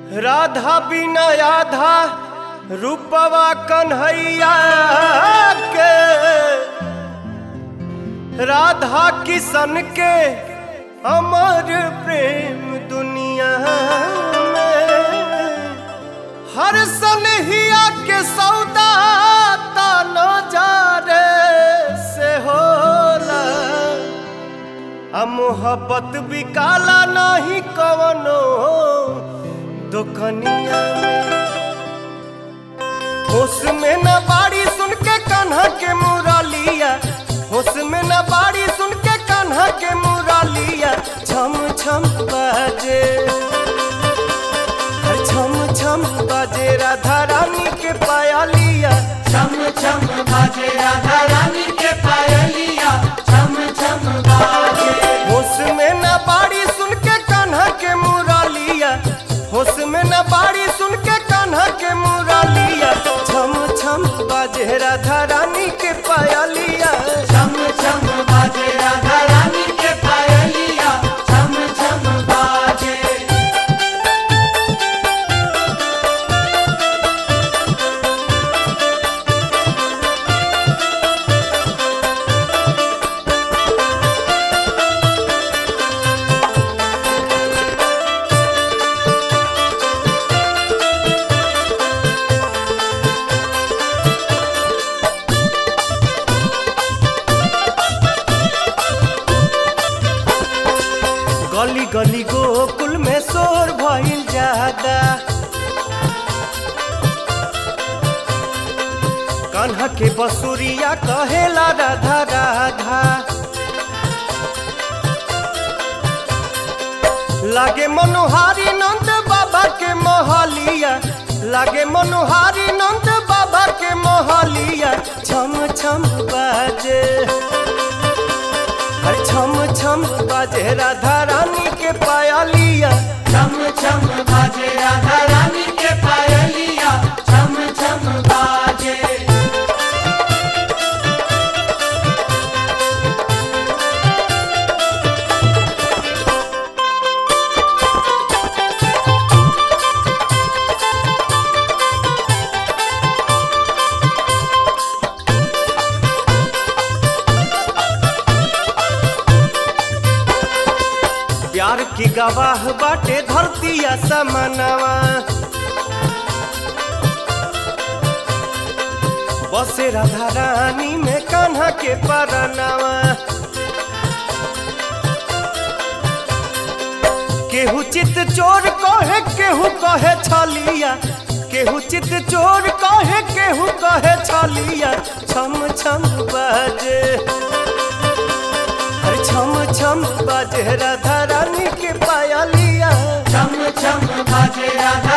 राधा बिना आधा रूपवा कन्हैया के राधा किशन के अमर प्रेम दुनिया में हर सनहिया के सौदा ताना जा रे से होला आ मोहब्बत भी काला नहीं कवनो दुकनिया में होश में न बाड़ी सुन के कान्हा के मुरलिया होश में न बाड़ी सुन के कान्हा के मुरलिया छम छम बाजे हर छम छम बाजे राधा रानी के पायलिया छम छम बाजे राधा रानी के पायलिया छम छम बाजे होश में न बाड़ी सुन के कान्हा के मुरलिया होश में न बाड़ी सुन के कान्हा के मुरलिया छम छम बाजे राधा रानी के पायलिया छम छम बाजे राधा रानी के पायलिया छम छम बाजे गली गली गोकुल में शोर भइल ज्यादा कान्हा के बसुरिया कहेला राधा राधा लागे मनोहारी नंद बाबा के मोहलिया लागे मनोहारी नंद बाबा के मोहलिया छम छम बाजे हर छम छम बाजे राधा रानी के पायलिया छम छम बाजे राधा रानी के पायलिया छम छम बाजे प्यार की गवाह बाटे धरतिया समनवा बसे राधा रानी में कान्हा के परनवा केहू चित चोर कहे केहू कहे छलिया केहू चित चोर कहे केहू कहे छलिया छम छम बाजे हर छम छम बाजे राधा रानी के पायलिया छम छम बाजे राधा